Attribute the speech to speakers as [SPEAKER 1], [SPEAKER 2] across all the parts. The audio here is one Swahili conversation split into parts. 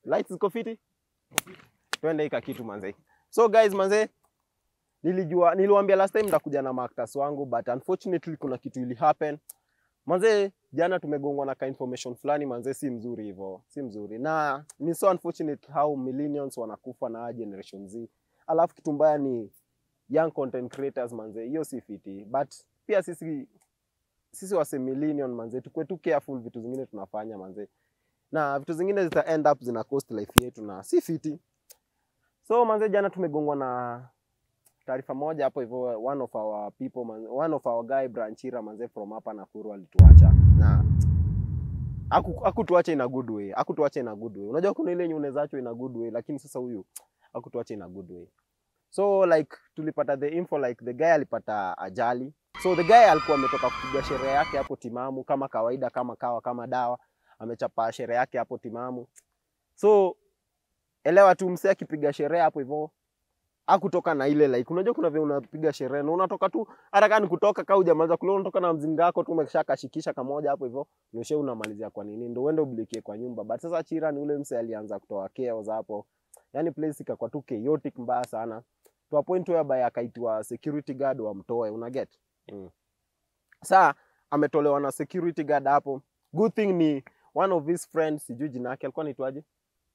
[SPEAKER 1] Lights ziko fiti? Twende ika kitu manze. So guys manze, nilijua niliwaambia last time ndakuja na maactors wangu but unfortunately kuna kitu ili happen. Manze, jana tumegongwa na ka information fulani manze, si mzuri hivyo, si mzuri. Na ni so unfortunate how millennials wanakufa na generation Z. Alafu kitu mbaya ni young content creators manze, hiyo si fiti. But pia sisi sisi wase millennial manze, tukue tu careful vitu zingine tunafanya manze, na vitu zingine zita end up zina cost life yetu na si fiti. So manze, jana tumegongwa na taarifa moja hapo hivyo, one of our people man, one of our guy Branchira manze from hapa Nakuru alituacha na aku- hakutuacha in a good way, hakutuacha in a good way. Unajua kuna ile yenye unaweza achwa in a good way, lakini sasa huyu hakutuacha in a good way. So like tulipata the info like the guy alipata ajali. So the guy alikuwa ametoka kupiga sherehe yake hapo timamu kama kawaida, kama kawa, kama dawa, amechapa sherehe yake hapo timamu. So elewa tu msee akipiga sherehe hapo hivyo akutoka na ile like, unajua kuna vile unapiga sherehe na unatoka tu hata kama ni kutoka kama hujamaliza kula, unatoka na mzinga wako tu umeshakashikisha kamoja hapo hivyo, nishe unamalizia kwa nini, ndio uende ublikie kwa nyumba. But sasa Chira ni ule mse alianza kutoa chaos hapo, yani place ikakuwa tu chaotic mbaya sana to a point whereby akaitwa security guard wamtoe, una get mm. Saa ametolewa na security guard hapo. Good thing ni one of his friends, sijui jina yake alikuwa anaitwaje,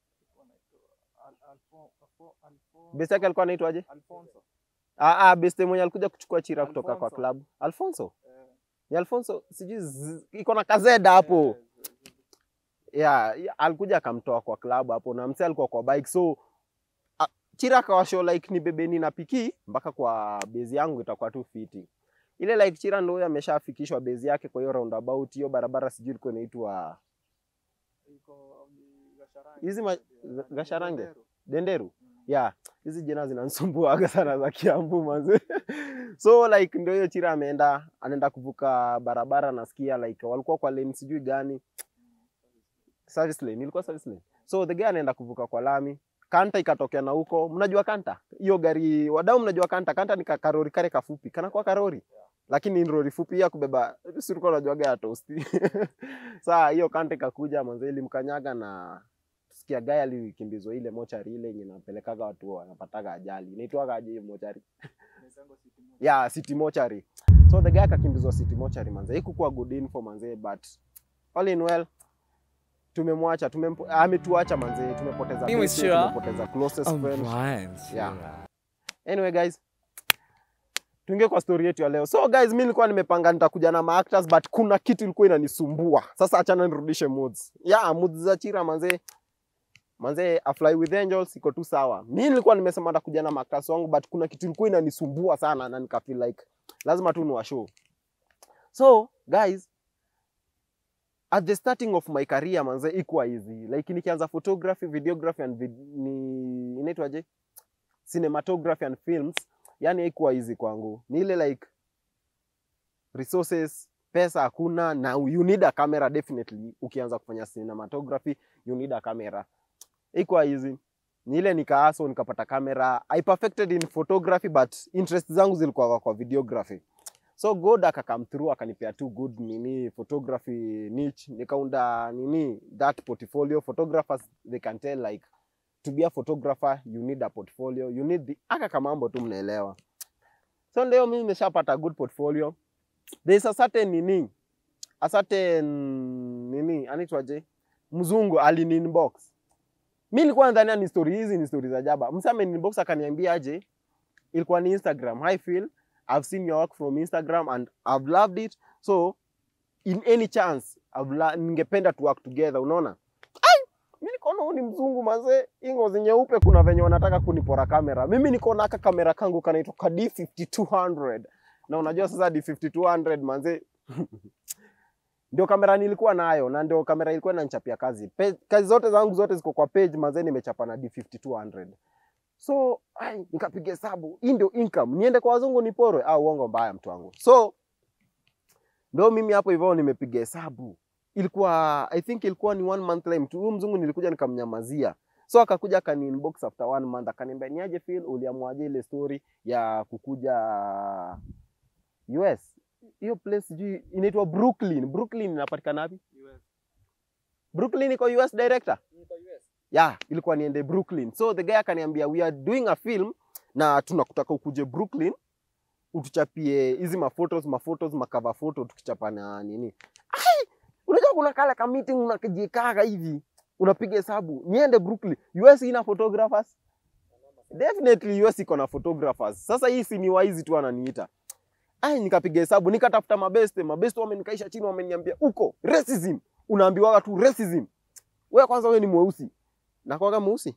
[SPEAKER 1] best yake alikuwa anaitwaje? Ah, ah, best mwenye alikuja kuchukua Chira kutoka kwa
[SPEAKER 2] Alfonso.
[SPEAKER 1] club. Alfonso. Ni Alfonso, sijui z- iko na kazeda hapo. Yeah, yeah, alikuja akamtoa kwa club hapo na msee alikuwa kwa bike. So a, Chira akawashow like ni bebeni na piki mpaka kwa base yangu itakuwa tu fiti. Ile like Chira ndio huyo ameshafikishwa base yake kwa hiyo roundabout hiyo barabara sijui ilikuwa inaitwa hizi ma- Gasharange? Denderu. Yeah, hizi jina zinanisumbua sana za Kiambu manze. so like ndio hiyo Chira ameenda anaenda kuvuka barabara nasikia like walikuwa kwa lane sijui gani. Service lane, ilikuwa service lane. So the guy anaenda kuvuka kwa lami. Kanta ikatokea na huko. Mnajua Kanta? Hiyo gari wadau mnajua Kanta? Kanta ni ka- karori kare kafupi. Kana kwa karori. Lakini ni lori fupi ya kubeba. Si ulikuwa unajuaga ya tosti. Saa hiyo Kanta ikakuja manze ilimkanyaga na sikia gaya alikimbizwa ile mochari ile yenye napelekaga watu wanapataga ajali. Inaitwaga aje hiyo mochari? yeah, city mortuary. So the guy akakimbizwa city mortuary manze. Haikukuwa good info manze, but all in well tumemwacha, tumempo, ametuacha manze, tumepoteza
[SPEAKER 3] Mimi
[SPEAKER 1] best,
[SPEAKER 3] sure.
[SPEAKER 1] tumepoteza closest friend.
[SPEAKER 3] Alright.
[SPEAKER 1] Yeah. Anyway guys, tuingie kwa story yetu ya leo. So guys, mimi nilikuwa nimepanga nitakuja na maactors but kuna kitu ilikuwa inanisumbua. Sasa achana nirudishe moods. Yeah, moods za Chira manze. Manze, A Fly with Angels iko tu sawa. Mimi nilikuwa nimesema nitakuja na maactors wangu but kuna kitu ilikuwa inanisumbua sana na nika feel like lazima tu niwa show. So guys, at the starting of my career manze ikuwa easy. Like nikianza photography, videography and vid ni inaitwaje? cinematography and films yani haikuwa easy kwangu ni ile like resources pesa hakuna na you need a camera definitely ukianza kufanya cinematography you need a camera haikuwa easy ni ile nikaaso nikapata kamera i perfected in photography but interest zangu zilikuwa kwa videography so god akakam through akanipea tu good nini photography niche nikaunda nini that portfolio photographers they can tell like to be a photographer you need a portfolio you need the aka kamambo tu mnaelewa so leo mimi nimeshapata good portfolio there is a certain nini a certain nini anaitwaje mzungu alini inbox mi nilikuwa nadhania ni story hizi ni story za jaba msa ameniinbox akaniambia aje ilikuwa ni instagram i feel i've seen your work from instagram and i've loved it so in any chance I've la- ningependa to work together unaona mi nikaona huu ni mzungu mazee, hii ngozi nyeupe, kuna venye wanataka kunipora kamera. Mimi niko na aka kamera kangu kanaitwa ka D5200 na unajua sasa D5200 manze ndio kamera nilikuwa nayo na ndio kamera ilikuwa inanichapia kazi. Pe, kazi zote zangu zote ziko kwa page manze, nimechapa na D5200 so ai, nikapiga hesabu, hii ndio income, niende kwa wazungu niporwe? Au uongo mbaya, mtu wangu. So ndio mimi hapo hivyo nimepiga hesabu ilikuwa I think ilikuwa ni one month time tu. Huyu mzungu nilikuja nikamnyamazia, so akakuja akani inbox after one month akaniambia, niaje Phil, uliamuaje ile story ya kukuja US? Hiyo place sijui inaitwa Brooklyn. Brooklyn inapatikana wapi? Brooklyn iko US director? yeah, ilikuwa niende Brooklyn. So the guy akaniambia we are doing a film na tunakutaka ukuje Brooklyn utuchapie hizi maphotos maphotos makava photo tukichapana nini. Ai, unajua kuna kale ka meeting unakijikaga hivi unapiga hesabu niende Brooklyn. US ina photographers definitely US iko na photographers. Sasa hii si ni waizi tu ananiita. Ai, nikapiga hesabu nikatafuta mabeste, mabeste wamenikaisha chini, wameniambia uko racism, unaambiwaga tu racism. Wewe kwanza wewe ni mweusi, nakwaga mweusi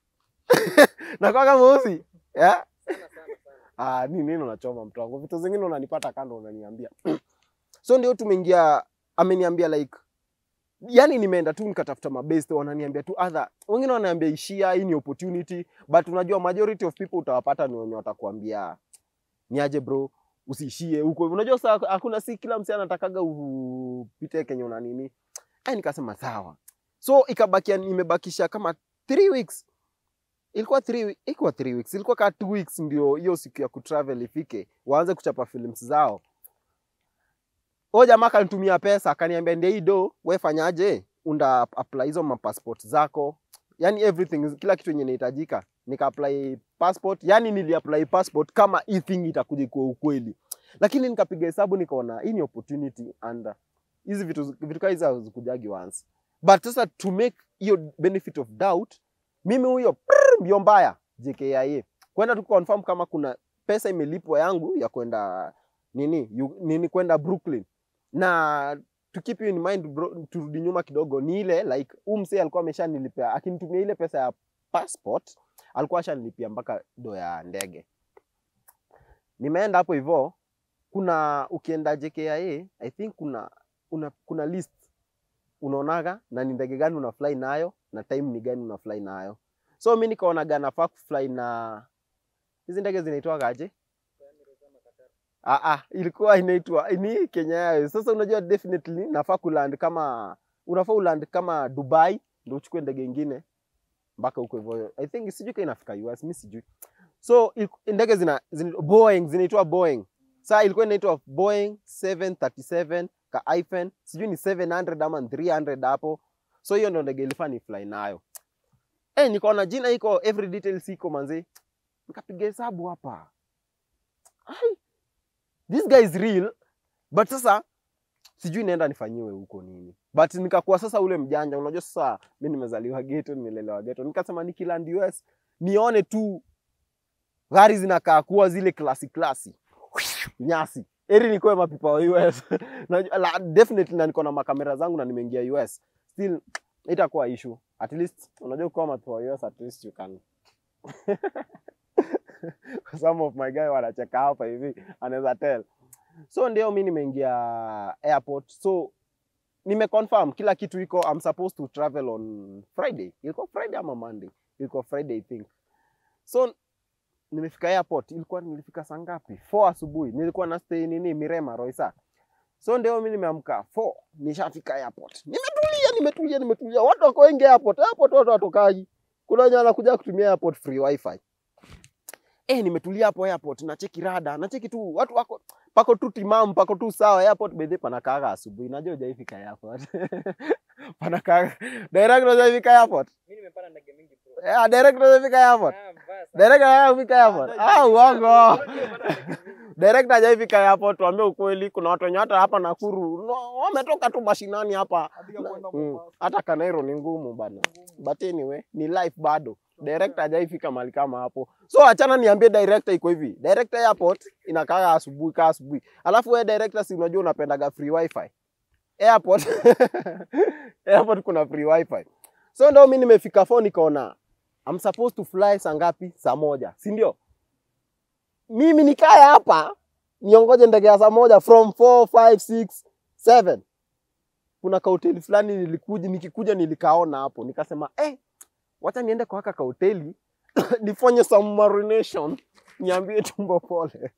[SPEAKER 1] nakwaga mweusi yeah? Ah, ni nini unachoma mtu wangu, vitu zingine unanipata kando unaniambia so ndio tumeingia, ameniambia like yani nimeenda tu nikatafuta mabeste, wananiambia tu other, wengine wananiambia ishia, hii ni opportunity, but unajua majority of people utawapata ni wenye watakuambia niaje bro, usiishie huko. Unajua saa hakuna, si kila msee anatakaga upite kenye una nini. Ai, nikasema sawa, so ikabakia, nimebakisha kama three weeks ilikuwa three, ilikuwa three weeks, ilikuwa kaa two weeks ndio hiyo siku ya kutravel ifike, waanze kuchapa films zao. Huyo jamaa akanitumia pesa, akaniambia ndio hii do, wewe fanyaje, unda apply hizo mapassport zako, yani everything, kila kitu yenye inahitajika. Nika apply passport, yani nili apply passport kama hii thing itakuja kwa ukweli, lakini nikapiga hesabu nikaona hii ni opportunity and uh, hizi vitu vitu kama hizi hazikujagi once, but sasa to make hiyo benefit of doubt, mimi huyo prrr, mbio mbaya JKIA kwenda tu confirm kama kuna pesa imelipwa yangu ya kwenda nini yu, nini kwenda Brooklyn na to keep you in mind bro, turudi nyuma kidogo, ni ile like huu msee alikuwa ameshanilipia akinitumia ile pesa ya passport, alikuwa ashanilipia mpaka do ya ndege. Nimeenda hapo hivyo, kuna ukienda JKIA I think kuna una, kuna list unaonaga na ni ndege gani una fly nayo na time ni gani una fly nayo. So mi nikaonaga nafaa kufly na hizi ndege zinaitwaga aje? Ah, ah, ilikuwa inaitwa ni Kenya Airways. Sasa unajua definitely nafaa kuland kama unafaa uland kama Dubai ndio uchukue ndege ingine mpaka huko hivyo. I think sijui kama inafika US, mimi sijui. So iliku- ndege zina, zina Boeing zinaitwa Boeing. Sasa ilikuwa inaitwa Boeing 737 ka hyphen sijui ni 700 ama 300 hapo. So hiyo ndio ndege ilifaa ni fly nayo. Eh, nikaona jina iko every details iko manzi. Nikapiga hesabu hapa. Ai, this guy is real but sasa sijui naenda nifanyiwe huko nini but nikakuwa sasa ule mjanja unajua sasa mi nimezaliwa geto nimelelewa geto nikasema nikiland US nione tu gari zinakaa kuwa zile klasi klasi nyasi eri nikuwe mapipa wa US Najua- la, definitely na niko na makamera zangu na nimeingia US still itakuwa issue at least unajua kuwa mapipa wa US at least you can some of my guy wanacheka hapa hivi anaweza tell so ndio mi nimeingia airport so nimeconfirm kila kitu iko I'm supposed to travel on Friday ilikuwa Friday ama Monday ilikuwa Friday I think so nimefika airport ilikuwa nilifika saa ngapi 4 asubuhi nilikuwa na stay nini Mirema Roisa so ndio mi nimeamka 4 nishafika airport nimetulia nimetulia nimetulia watu wako wengi airport airport watu watokaji kuna wenye wanakuja kutumia airport free wifi eh, nimetulia hapo airport, nacheki rada, nacheki tu watu wako pako tu timamu, pako tu sawa. Airport bedhe panakaaga asubuhi, najua hujaifika airport panakaaga direct, hujaifika airport
[SPEAKER 2] Mimi nimepanda ndege mingi bro.
[SPEAKER 1] yeah, direct, hujaifika airport
[SPEAKER 2] Ah, mbaya sana.
[SPEAKER 1] direct, hajafika airport. Ah, uongo
[SPEAKER 2] Nimepanda ndege mingi.
[SPEAKER 1] direct, hajaifika airport. Tuambie ukweli, kuna watu wenye hata hapa Nakuru no, wametoka tu mashinani hapa Mm, hata Kanairo ni ngumu bana, but anyway ni life bado. Director hajaifika mahali kama hapo, so achana niambie director iko hivi. Director airport inakaa asubuhi kaa asubuhi, alafu wewe director, si unajua unapendaga free wifi airport airport kuna free wifi. So ndio mimi nimefika phone nikaona I'm supposed to fly saa ngapi? Saa moja, si ndio? Mimi nikae hapa niongoje ndege ya saa moja from 4 5 6 7 kuna kahoteli fulani nilikuja nikikuja nilikaona hapo nikasema eh, wacha niende kwa haka kahoteli nifanye some marination niambie tumbo pole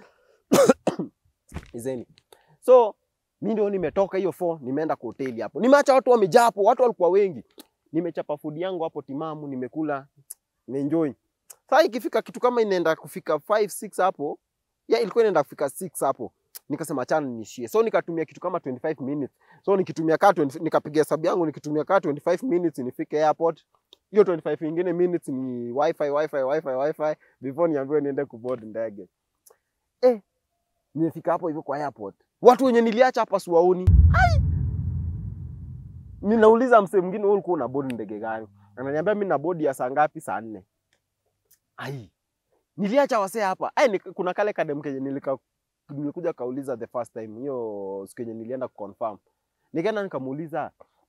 [SPEAKER 1] izeni so mi ndio nimetoka hiyo fo nimeenda kwa hoteli hapo nimeacha watu wamejaa hapo watu walikuwa wengi nimechapa food yangu hapo timamu nimekula nimeenjoy saa ikifika kitu kama inaenda kufika 5 6 hapo ya ilikuwa inaenda kufika 6 hapo nikasema achana niishie so nikatumia kitu kama 25 minutes so nikitumia kaa 20 nikapiga hesabu yangu nikitumia kaa 25 minutes nifike airport hiyo 25 ingine minutes ni wifi wifi wifi wifi before niambiwe niende kuboard ndege eh nimefika hapo hivyo kwa airport watu wenye niliacha hapa siwaoni Ai! ninauliza msee mwingine wewe ulikuwa una board ndege gani ananiambia mimi na board ya saa ngapi saa nne ai niliacha wasee hapa ai ni, kuna kale kadem kenye nilika nilikuja kauliza the first time hiyo siku yenye nilienda kuconfirm nikaenda nikamuuliza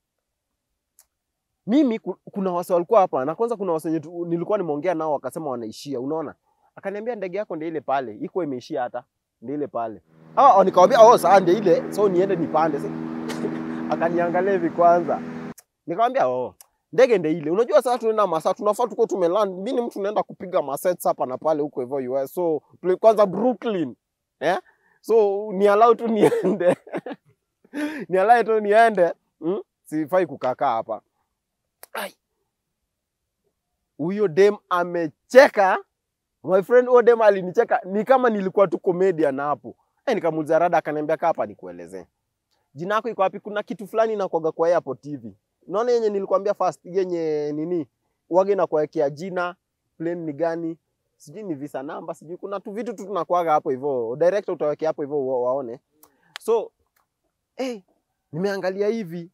[SPEAKER 1] mimi ku- kuna wase walikuwa hapa na kwanza kuna wase wenye tu- nilikuwa nimeongea nao wakasema wanaishia unaona akaniambia ndege yako ndio ile pale iko imeishia hata ndio ile pale ah nikamwambia oh saa ndio ile so niende nipande Si- akaniangalia hivi kwanza nikamwambia oh ndege ndio ile unajua sasa tunaenda masaa tunafaa tuko tumeland mimi ni mtu naenda kupiga masets hapa na pale huko hivyo US so pl- kwanza Brooklyn eh so ni allow tu niende ni allow tu niende mm? sifai kukakaa hapa Ai. huyo dem amecheka my friend huyo dem alinicheka ni kama nilikuwa tu comedian hapo eh nikamuuliza rada akaniambia kaa hapa nikuelezee jina yako iko wapi kuna kitu fulani inakuaga kwa airport TV unaona yenye nilikwambia first yenye nini wage na kuwekea jina plane ni gani sijui ni visa namba sijui kuna tu vitu tu tunakuaga hapo hivyo director utawekea hapo hivyo wa- waone so eh nimeangalia hivi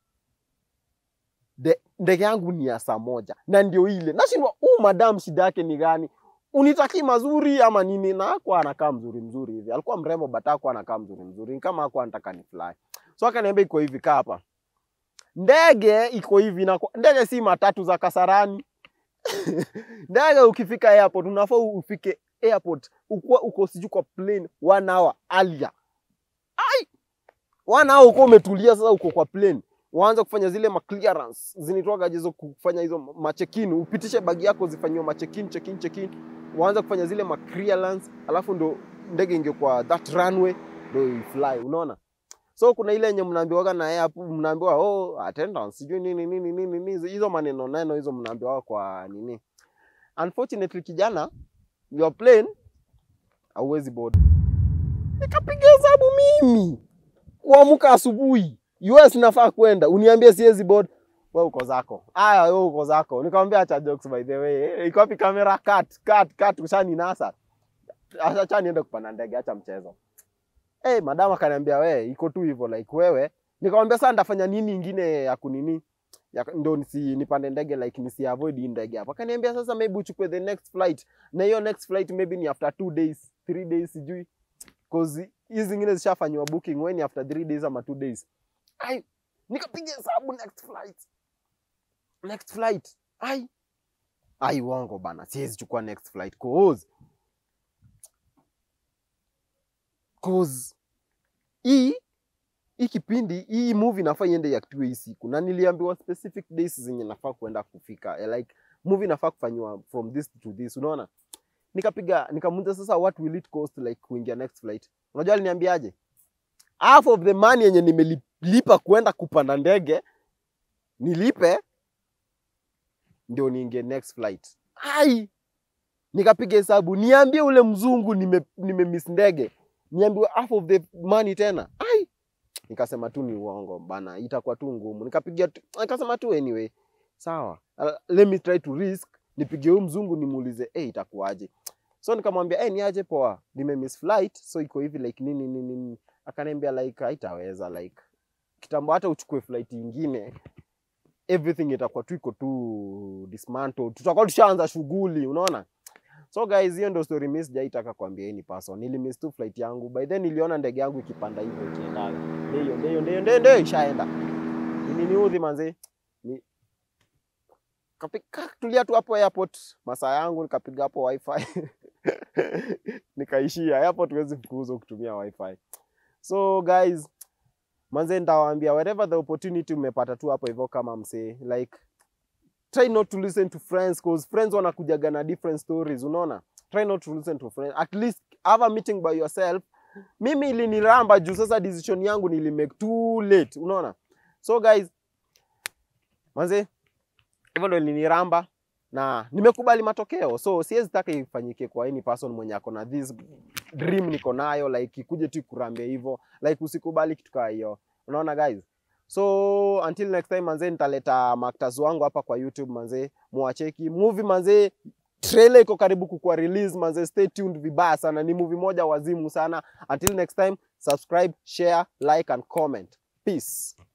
[SPEAKER 1] De- ndege yangu ni ya saa moja na ndio ile nashindwa huu madam shida yake ni gani unitaki mazuri ama nini na hakuwa anakaa mzuri mzuri hivi alikuwa mrembo but hakuwa anakaa mzuri mzuri ni kama hakuwa anataka ni fly so akaniambia iko hivi kaa hapa ndege iko hivi na ndege si matatu za kasarani ndege ukifika airport unafaa ufike airport ukuwa uko sijui kwa plane one hour earlier ai one hour uko umetulia sasa uko kwa plane waanze kufanya zile ma clearance zinaitwaga hizo kufanya hizo ma check-in upitishe bagi yako zifanyiwe ma check-in check-in check-in waanze kufanya zile ma clearance alafu ndo ndege ingie kwa that runway ndo ifly unaona so kuna ile yenye mnaambiwaga na air mnaambiwa oh attendance sijui nini nini nini nini hizo maneno neno hizo mnaambiwaga kwa nini unfortunately kijana your plane hauwezi board nikapiga hesabu mimi kuamka asubuhi US nafaa kwenda uniambie siwezi board wewe uko zako aya wewe uko zako nikamwambia acha jokes by the way Eh, iko wapi kamera cut cut cut ushani nasa acha niende kupanda ndege acha mchezo eh madam akaniambia we iko tu hivyo like wewe nikamwambia sasa ndafanya nini ingine ya kunini ya, ndo nisi nipande ndege like nisi avoid hii ndege hapa akaniambia sasa maybe uchukue the next flight na hiyo next flight maybe ni after two days three days sijui cause hizi zingine zishafanywa booking when after three days ama two days ai nikapiga hesabu next flight next flight ai ai uongo bana siwezi chukua next flight cause cause hii hii kipindi hii movie nafaa iende iactiwe hii siku na niliambiwa specific days zenye nafaa kuenda kufika eh, like movie nafaa kufanywa from this to this unaona nikapiga nikamuuliza sasa what will it cost like kuingia next flight unajua aliniambiaje half of the money yenye nimelipa kwenda kupanda ndege nilipe ndio niingie next flight ai nikapiga hesabu niambie ule mzungu nime, nime miss ndege niambiwe half of the money tena ai nikasema tu ni uongo bana itakuwa tu ngumu nikapiga tu- nikasema tu anyway sawa uh, let me try to risk nipige huyu mzungu nimuulize hey, itakuwaje so nikamwambia hey, niaje poa nime miss flight so iko hivi like nini nini nini akaniambia like haitaweza like kitambo hata uchukue flight ingine everything itakuwa tu iko tu dismantled tutakuwa tushaanza shughuli unaona so guys hiyo ndio story mimi sijaitaka kuambia any person nilimiss tu flight yangu by then niliona ndege yangu ikipanda hivyo ikiendaga ndio ndio ndio ndio ndio ishaenda niniudhi manzi ni kapika tulia tu hapo airport masaa yangu nikapiga hapo wifi nikaishia airport huwezi kuuza kutumia wifi so guys manze nitawaambia wherever the opportunity umepata tu hapo hivyo kama msee like try not to listen to friends cause friends wanakujaga na different stories unaona try not to listen to friends at least have a meeting by yourself mimi iliniramba juu sasa decision yangu nilimake too late unaona so guys manze hivyo ndo iliniramba na nimekubali matokeo so siwezi taka ifanyike kwa any person mwenye ako na this dream niko nayo like ikuje tu ikurambia hivyo like usikubali kitu kaa hiyo unaona guys So until next time manze, nitaleta maktaz wangu hapa kwa YouTube manze, muwacheki movie manze. Trailer iko karibu kukua release manze, stay tuned vibaya sana. Ni movie moja wazimu sana. Until next time, subscribe, share, like and comment. Peace.